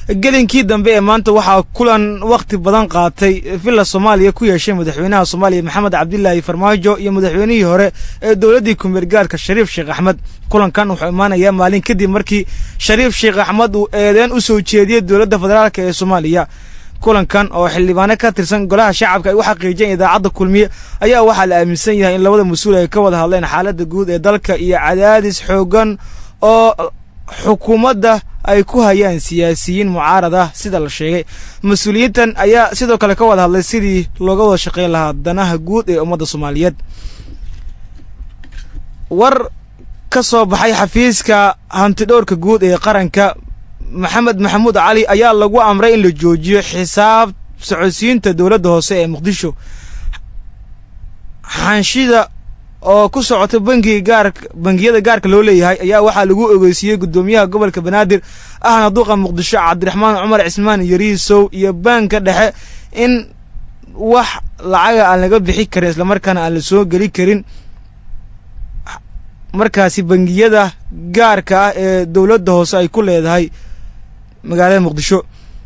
gelinkii dambe ee maanta waxaa kulan wakhti badan qaatay villa soomaaliya ku yeeshay madaxweynaha soomaaliya maxamed cabdilaahi farmaajo iyo madaxweynihii hore ee dowladdii kumeergaarka shariif sheekh axmed kulankan wuxuu imaanayaa maalin kadib markii shariif sheekh axmed uu eedeen u soo jeediyey dowladda federaalk ee soomaaliya kulankan oo xildhibaano ka tirsan golaha shacabka ay u xaqiijiyeen idaacadda kulmiye ayaa waxaa la aaminsan yahay in labada mas-uul ay ka wada hadleen xaaladda guud ee dalka iyo cadaadis xoogan oo xukuumadda ay ku hayaan siyaasiyiin mucaarad ah sida la sheegay mas-uuliyiintan ayaa sidoo kale ka wada hadlay sidii looga wada shaqayn lahaa danaha guud ee ummadda soomaaliyeed war ka soo baxay xafiiska hantidhowrka guud ee qaranka maxamed maxamuud cali ayaa lagu amray in la joojiyo xisaab socodsiinta dowladda hoose ee muqdisho xanshida oo ku socota bangiga gaarka bangiyada gaarka loo leeyahay ayaa waxaa lagu ogeysiiyey guddoomiyaha gobolka banaadir ahna duqa muqdisho cabdiraxmaan cumar cismaan yariisow iyo baanka dhexe in wax lacaga aan laga bixi karin islamarkaana aan la soo geli karin markaasi bangiyada gaarka ah ee dowladda hoose ay ku leedahay magaalada muqdisho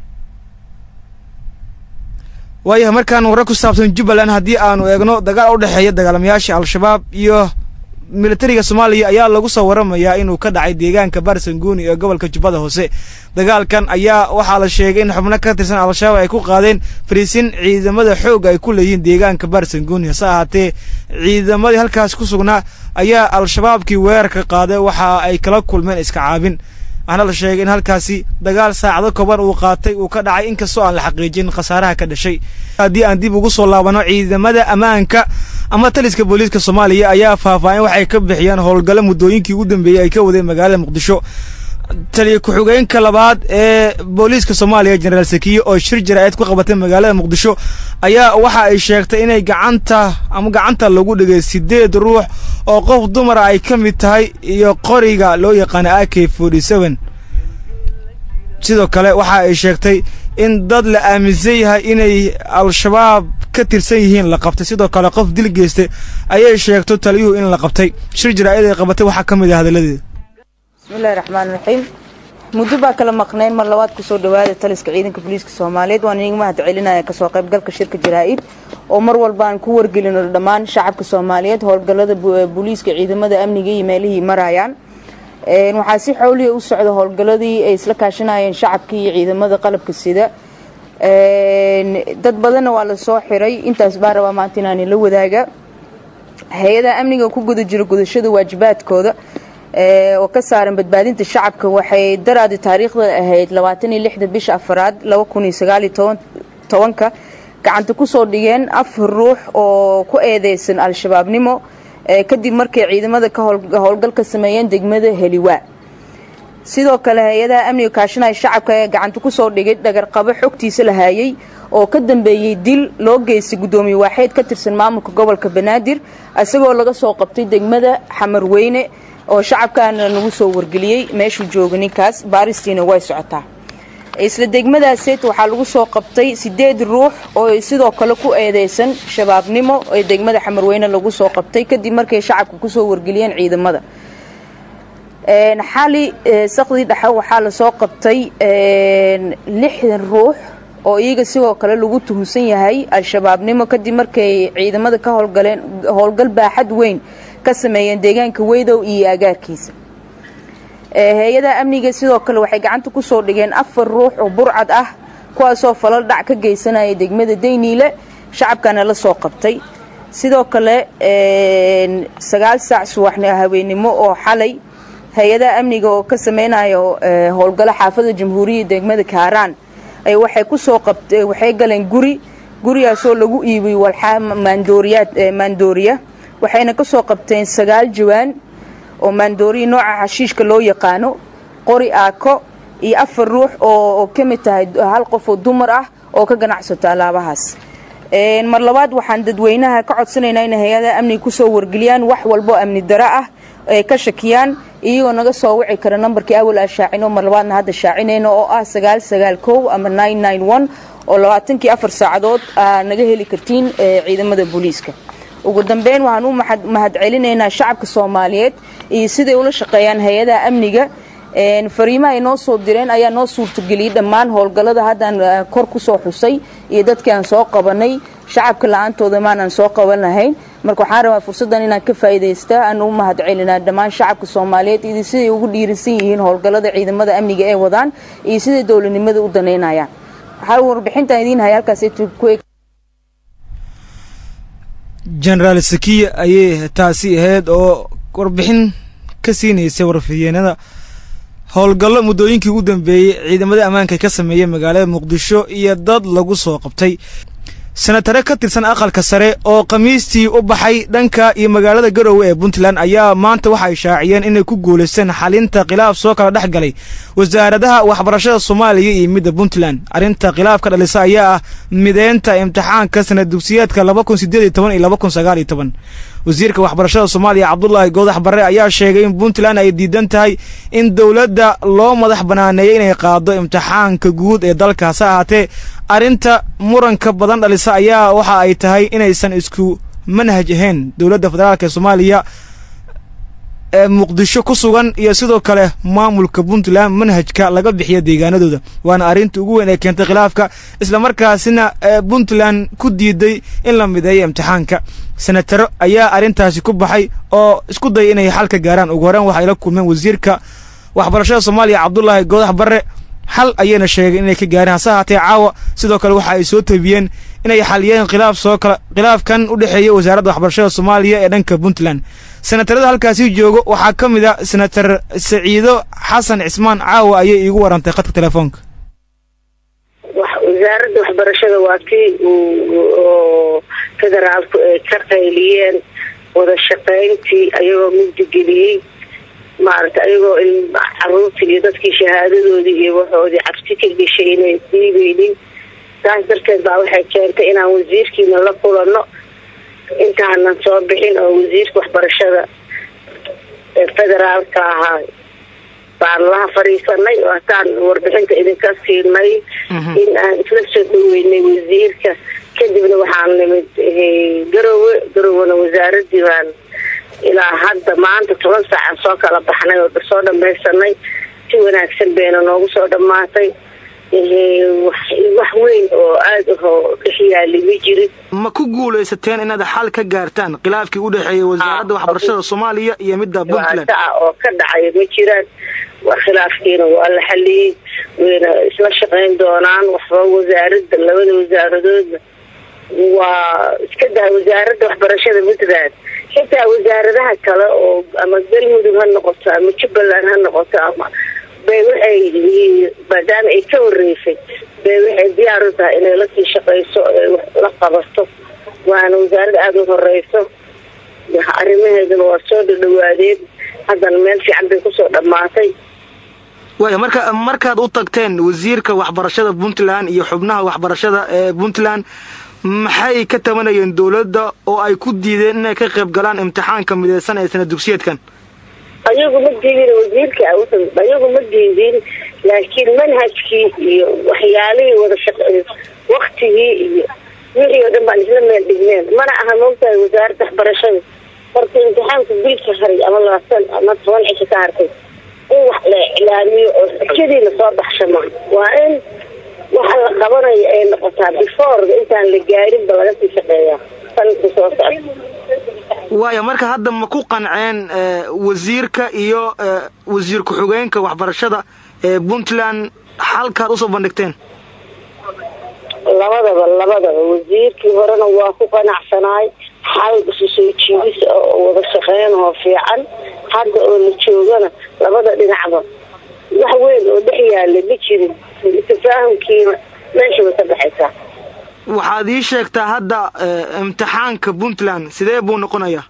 waayahay markaan warre ku saabsan jubbaland haddii aanu eegno dagaal u dhexeeya dagaalamayaasha al-shabaab iyo militariga soomaaliya ayaa lagu soo waramayaa inuu ka dhacay deegaanka baarsanguuni ee gobolka jubbada hoose dagaalkan ayaa waxaa la sheegay in xubno ka tirsan al-shabaab ay ku qaadeen fariisin ciidamada xoogga ay ku leeyihiin deegaanka baarsanguuni hase ahaatee ciidamadii halkaas ku sugnaa ayaa al-shabaabkii weerarka qaaday waxa ay kala kulmeen iska caabin waxaana la sheegay in halkaasi dagaal saacado kooban uu qaatay uu ka dhacay inkastoo aan la xaqiijin khasaaraha ka dhashay haddii aan dib ugu soo laabano ciidamada ammaanka ama taliska booliiska soomaaliya ayaa faahfaahin waxay ka bixiyeen howlgalo muddooyinkii ugu dambeeyey ay ka wadeen magaalada muqdisho taliya ku-xigeenka labaad ee booliiska soomaaliya jenaraal sakiye oo shir jaraa'id ku qabatay magaalada muqdisho ayaa waxa ay sheegtay inay gacanta ama gacanta lagu dhigay siddeed ruux oo qof dumara ay ka mid tahay iyo qoriga loo yaqaana a k forty seven sidoo kale waxa ay sheegtay in dad la aaminsan yahay inay al-shabaab ka tirsan yihiin la qabtay sidoo kale qof dil geystay ayay sheegto taliyuhu in la qabtay shir jaraa'id ay qabatay waxaa ka mid ah hadalladeeda bismillahi raxmaan raxiim muddo baa kala maqnayn mar labaad kusoo dhawaada taliska ciidanka booliiska soomaaliyeed waan idiga mahad celinaya kasoo qaybgalka shirka jaraa-id oo mar walba aan ku wargelino dhammaan shacabka soomaaliyeed howlgalada booliiska ciidamada amniga iyo meelihii marayaan waxaa si xowliya u socda howlgaladii ay isla kaashanayeen shacabka iyo ciidamada qalabka sida dad badanna waa lasoo xiray intaas baa rabaa maanta inaan la wadaaga hay-adaha amniga ku guda jira gudashada waajibaadkooda oo ka saaran badbaadinta shacabka waxay daraadi taariikhda ahayd labaatan iyo lixda bisha afaraad laba kun iyo sagaal iyo tobanka gacanta kusoo dhigeen afar ruux oo ku eedeysan al-shabaabnimo kadib markay ciidamada ka howlgal ka sameeyeen degmada heliwaa sidoo kale hay-adaha amniga kaashanaya shacabka ee gacanta kusoo dhigay dhagarqabo xogtiisa la haayay oo ka dambeeyey dil loo geystay guddoomiye waaxeed ka tirsan maamulka gobolka banaadir isagoo laga soo qabtay degmada xamarweyne oo shacabkaana nagu soo wargeliyey meeshuu jooga ninkaas baaristiina way socotaa isla degmadaaseed waxaa lagu soo qabtay sideed ruux oo sidoo kale ku eedeysan shabaabnimo ee degmada xamarweyne lagu soo qabtay kadib markay shacabka kusoo wargeliyeen ciidamada xali sakdii dhexe waxaa lasoo qabtay lixdan ruux oo iyaga sidoo kale lagu tuhunsan yahay al-shabaabnimo kadib markay ciidamada ka howlgaleen howlgal baaxad weyn ka sameeyeen deegaanka weydow iyo agaarkiisa hay-adaha amniga sidoo kale waxay gacanta kusoo dhigeen afar ruux oo burcad ah kuwaasoo falal dhac ka geysanaya degmada dayniile shacabkana la soo qabtay sidoo kale sagaal saac subaxn haweenimo oo xalay hay-adaha amniga oo ka sameynayo howlgalo xaafada jamhuuriyadda degmada kaaraan waxay kusoo qabta waxay galeen guri gurigaasoo lagu iibiyey walxaa maandooriyaad maandooriya waxayna ka soo qabteen sagaal jawaan oo maandooriya nooca xashiishka loo yaqaano qori aako iyo afar ruux oo ka mid tahay hal qof oo dumar ah oo ka ganacsato alaabahaas mar labaad waxaan dadweynaha ka codsanaynaa inay hay-adaha amniga kusoo wargeliyaan wax walbo amni daro ah ay ka shakiyaan iyagoo naga soo wici kara nambarkii awal aa shaacino mar labaadna hadda shaacinayno oo ah sagaal sagaal kow ama nine nine one oo labaatankii afar saacadood aa naga heli kartiin ciidamada booliiska ugu dambeyn waxaan u mahad celinaynaa shacabka soomaaliyeed iyo siday ula shaqeeyaan hay-adaha amniga fariimaha ay noo soo direen ayaa noo suurtageliyey dhammaan howlgallada haddaan kor kusoo xusay iyo dadkii aan soo qabanay shacabka la-aantooda maanaan soo qaban lahayn marka waxaan rabaa fursaddan inaan ka faa'iidaysta aan u mahad celinaa dhammaan shacabka soomaaliyeed iyo siday ugu dhiirisan yihiin howlgallada ciidamada amniga ee wadaan iyo siday dowladnimada u danaynayaan waxaa warbixintaan idiin haya halkaas ku eg genaraal sakiya ayay taasi ahayd oo warbixin ka siinaysay warfideenada howlgallo muddooyinkii ugu dambeeyey ciidamada ammaanka ka sameeyey magaalada muqdisho iyo dad lagu soo qabtay senatare ka tirsan aqalka sare oo khamiistii u baxay dhanka iyo magaalada garowe ee puntland ayaa maanta waxay shaaciyeen inay ku guulaysteen xalinta khilaaf soo kala dhex galay wasaaradaha waxbarashada soomaaliya iyo midda puntland arrinta khilaafka dhalisa ayaa ah mideynta imtixaanka sanad dugsiyeedka laba kun sideed iyo toban iyo laba kun sagaal iyo toban wasiirka waxbarashada soomaaliya cabdulaahi goodax barre ayaa sheegay in puntland ay diidan tahay in dowladda loo madax banaaneeyay inay qaado imtixaanka guud ee dalka hase ahaatee arrinta muranka badan dhalisa ayaa waxa ay tahay inaysan isku manhaj ahayn dowladda federaalk ee soomaaliya ee muqdisho ku sugan iyo sidoo kale maamulka puntland manhajka laga bixiya deegaanadooda waana arrinta ugu weyn ee keentay khilaafka islamarkaasina ee puntland ku diiday in la mideeyo imtixaanka senataro ayaa arrintaasi ku baxay oo isku daya inay xal ka gaaraan ugu horeen waxay la kulmeen wasiirka waxbarashada soomaaliya cabdulaahi goodax barre xal ayayna sheegeen inay ka gaareen hase ahaatee caawa sidoo kale waxa ay soo tabiyeen inay xaliyeen khilaaf soo kala khilaafkan u dhexeeya wasaaradda waxbarashada soomaaliya ee dhanka puntland senatarada halkaasi joogo waxaa ka mid a senatar saciido xasan cismaan caawa ayay iigu warantay khadka telefoonka wasaaradda waxbarashada waa tii oo federaalku ay ka qayliyeen wada shaqayntii ayagoo mugdigeliyey maaragta ayagoo caruurtii iyo dadkii shahaadadoodii iyo waxoodii cabsi ka geshay inay diibeynin saas darteed baa waxay keentay inaan wasiirkiina la kulano intaanan soo bixin oo wasiirka waxbarashada ee federaalka ahaa baan laha fadhiisanay oo hataan warbixinta idinka siinay in aan isla soo dhaweynay wasiirka kadibna waxaan nimid garowe garowena wasaaradii baan ilaa hadda maanta toban saacan soo kala baxnay oo soo dhamaysanay si wanaagsan bayna noogu soo dhammaatay wax weyn oo aada ahoo dhex yaali ma jirin ma ku guulaysateen inaad xal ka gaartaan khilaafkii u dhexeeyay wasaaradda waxbarashada soomaaliya iyo midda puntland a oo ka dhacaya ma jiraan khilaafkiina waa la xaliyey wayna isla shaqayn doonaan waxba wasaaradda labada wasaaradoodna waa iska daa wasaaradda waxbarashada puntland xitaa wasaaradaha kale oo ama galmudug ha noqoto ama jubbaland ha noqoto ama bay waxay maadaama ay ka horeysay bay waxay diyaar u tahay inay lasii shaqayso la qabato waana wasaarada aada u horeyso arrimaheeduna waa soo dhadhawaadeen haddana meel fiican bay kusoo dhammaatay waaya marka markaad u tagteen wasiirka waxbarashada puntland iyo xubnaha waxbarashada ee puntland maxay ka tabanayeen dowladda oo ay ku diideen inay ka qayb galaan imtixaanka mideysan ee sana dugsiyeedkan ayagu ma diidin wasiirka ayagu ma diidin laakiin manhajkii iyo waxyaalihii wada shaq waktigii iyo wixii oo dhan baan isla meel dhigneen mana aha moogtahay wasaaradda waxbarashada horta imtixaanka bilka haray ama labaatan ama toban cisho ka hartay in wax la iclaamiyo oo xujadii lasoo baxshama waa in waxa la qabanayo ay noqotaa before intaan la gaarinba laga sii shaqeeyaa sanadka soo socda waaya marka hadda ma ku qanceen wasiirka iyo wasiir ku-xigeenka waxbarashada ee puntland xalkaad usoo bandhigteen labadaba labadaba wasiirkii horena waa ku qanacsanaay xal isu soo jiidis oo wada shaqeyn oo fiican hadda oo la joogana labada dhinacba wax weyn oo dhex yaala ma jirin tafaahumkiina meesha way ka baxaysaa waxaad ii sheegtaa hadda imtixaanka puntland sidee buu noqonayaa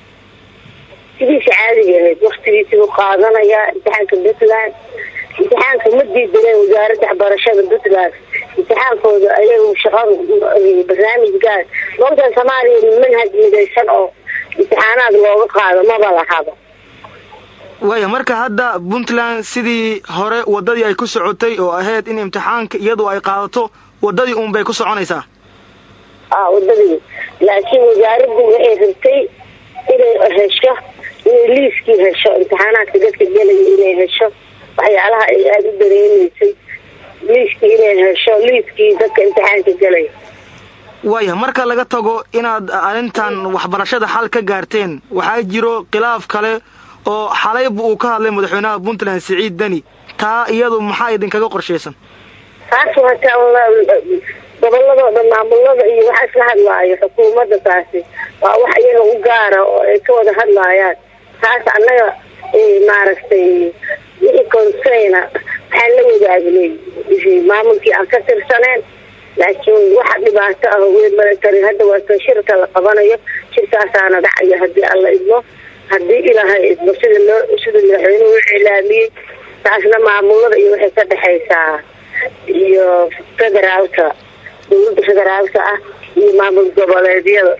sidiisa caadiga ahayd waktigiisi buu qaadanayaa imtixaanka puntland imtixaanka ma diidaneen wasaaradda waxbarashada puntland imtixaankooda ayagu shaqa barnaamij gaar moogtan soomaaliya manhaj midaysan oo imtixaanaad looga qaado maba lahaba waaya marka hadda puntland sidii hore waddadii ay ku socotay oo ahayd in imtixaanka iyadu ay qaadato waddadii uun bay ku soconaysaa a waddadii laakiin wasaaraddu waxay rabtay inay hesho inay liiskii hesho imtixaanaadka dadka gelaya inay hesho waxyaalaha ay aada u dareeneysay liiskii inay hesho liiskii dadka imtixaanka galaya waaya marka laga tago inaad arrintan waxbarashada xal ka gaarteen waxaa jiro khilaaf kale oo xalayba uu ka hadlay madaxweynaha puntland siciid deni taa iyadu maxaa idinkaga qorshaysan taas wataa goboladoo dhan maamulada iyo waxa isla hadlaayo xukuumadda taasi waa wax iyaga u gaara oo ay ka wada hadlaayaan taas annaga maaragtay wixii conseyna waxaan la wadaagnay maamulkii aan ka tirsaneen laakiin waxa dhibaato ah weyn mala karin hadda waa kan shirka la qabanayo shirkaasaana dhacayo haddii alla idmo haddii ilaahay idmo sida loo sida madaxweynuhu u cilaamiyey taasna maamulada iyo waxay ka dhexaysaa iyo federaalka dowladda federaalka ah iyo maamul goboleedyada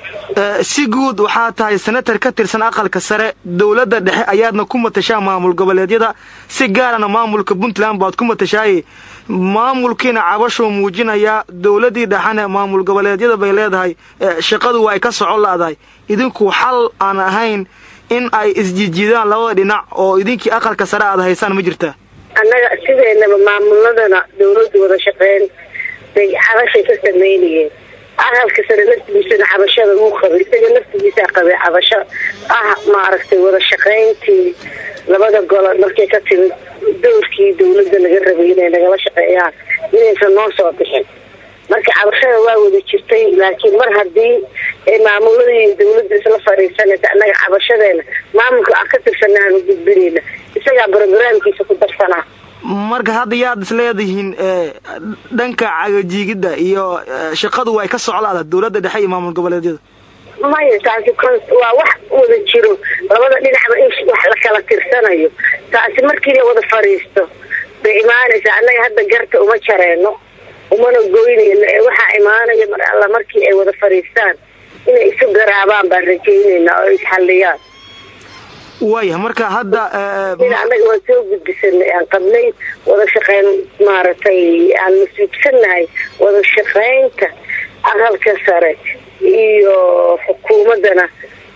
si guud waxaa tahay senatar ka tirsan aqalka sare dowladda dhexe ayaadna ku matashaa maamul goboleedyada si gaarana maamulka puntland baad ku matashaaye maamulkiina cabashuu muujinayaa dowladdii dhexena maamul goboleedyada bay leedahay shaqadu waa ay ka socon la'dahay idinku xal aan ahayn in ay isjijiidaan labada dhinac oo idinkii aqalka sare aad haysaan ma jirtaa annaga sideenaba maamuladana dowladda wada shaqeyn bay cabashay ka sameynayeen aqalka sare laftigiisana cabashada uu qabay isaga laftigiisaa qabay cabasho ah maaragtay wada shaqayntii labada golo markay ka timid dowrkii dowladda laga rabay inay nagala shaqeeyaan inaysan noo soo bixin marka cabashada waa wada jirtay laakiin mar haddii ay maamuladii dowladda isla fariisanaysa annaga cabashadeena maamulka aan ka tirsanaanu gudbinayna isagaa brogramkiisa ku darsanaa marka hadda yaad is leedihiin dhanka cagajiigidda iyo shaqadu waa ay ka soclaada dowladda dhexe iyo maamul goboleedyada maya taasi waa wax wada jiro labada dhinacba in wax la kala tirsanayo taasi markii la wada fariisto bay imaanaysaa annaga hadda garta uma jareeno umana goynayno ee waxaa imaanaya mar alla markii ay wada fariistaan inay isu garaabaan baan rajaynaynaa oo isxalliyaan waaya marka hadda sida annaga waan soo gudbisanay aan qabnay wada shaqeyn maaragtay aan masuubsannahay wada shaqeynta aqalka sare iyo xukuumaddana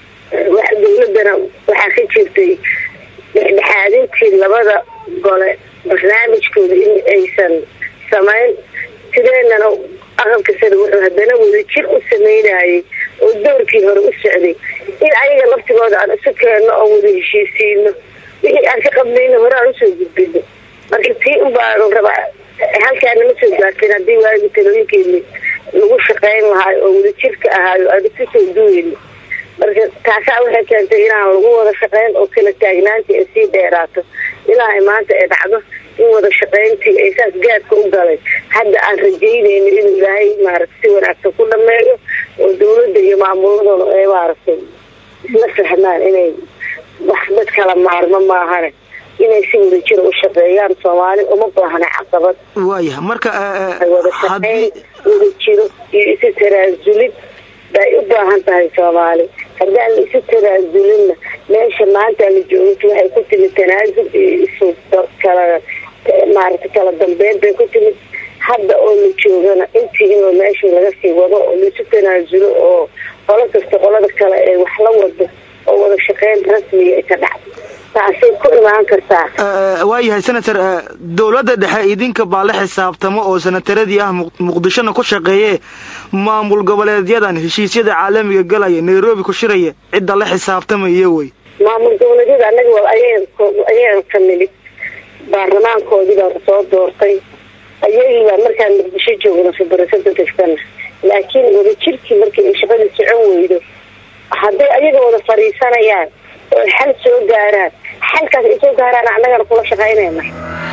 dowladdana waxaa ka jirtay dhexdhexaadintii labada gole barnaamijkooda in aysan samayn sideenana aqalka sare wuxuu haddana wada jir u sameynayay oo doorkii hore u socday in ayaga laftigooda aan isu keenno oo wada heshiisiino wixii aan ka qabnayna hore aan usoo gudbino marka tii unbaan rabaa halkaana ma soo gaarteen haddii waagi talooyinkeeni lagu shaqeyn lahaayo oo wada jirka ahaayo aan isu soo duweyno marka taasaa waxay keentay inaan lagu wada shaqeyn oo kala taagnaantii ay sii dheeraato ilaa ay maanta ay dhacdo in wada shaqeyntii ay saas gaadka u galay hadda aan rajaynayno inuu ilaahay maaragta si wanaagsan ku dhameeyo oo dowladda iyo maamuladooda ay maaragtay isla fahmaan inay wax dad kala maarmo maahane inay si wada jira u shaqeeyaan soomaali uma baahna caqabad waaya marka wada shaqeyn wada jiro iyo isu taraasulid bay u baahan tahay soomaali haddaan la isu taraazulinna meesha maanta la joogto waxay ku timid tanaasul iyo isu kala maaragtay kala dambeyn bay ku timid hadda oo la joogana intii inuu meesha laga sii wado oo laisu tanaasulo oo qolo kasta qolada kale ee wax la wado oo wada shaqeyn rasmiga ay ka dhacdo taasay ku imaan kartaa waayahay senator dowladda dhexe idinka baa la xisaabtamo oo senataradii ah muqdishona ku shaqeeye maamul goboleedyadan heshiisyada caalamiga galaya nairobi ku shiraya cidda la xisaabtamaya wey maamul goboleedyada anaga waa ayaga ka nimid baarlamaankoodii baan soo doortay ayagii baa markaan muqdisho joogno fibrasada degtana laakiin wada jirkii markii ay shaqada socon weydo hadday ayaga wada fadhiisanayaan oo xal soo gaaraan xalkaas ay soo gaaraan annagana kula shaqaynayna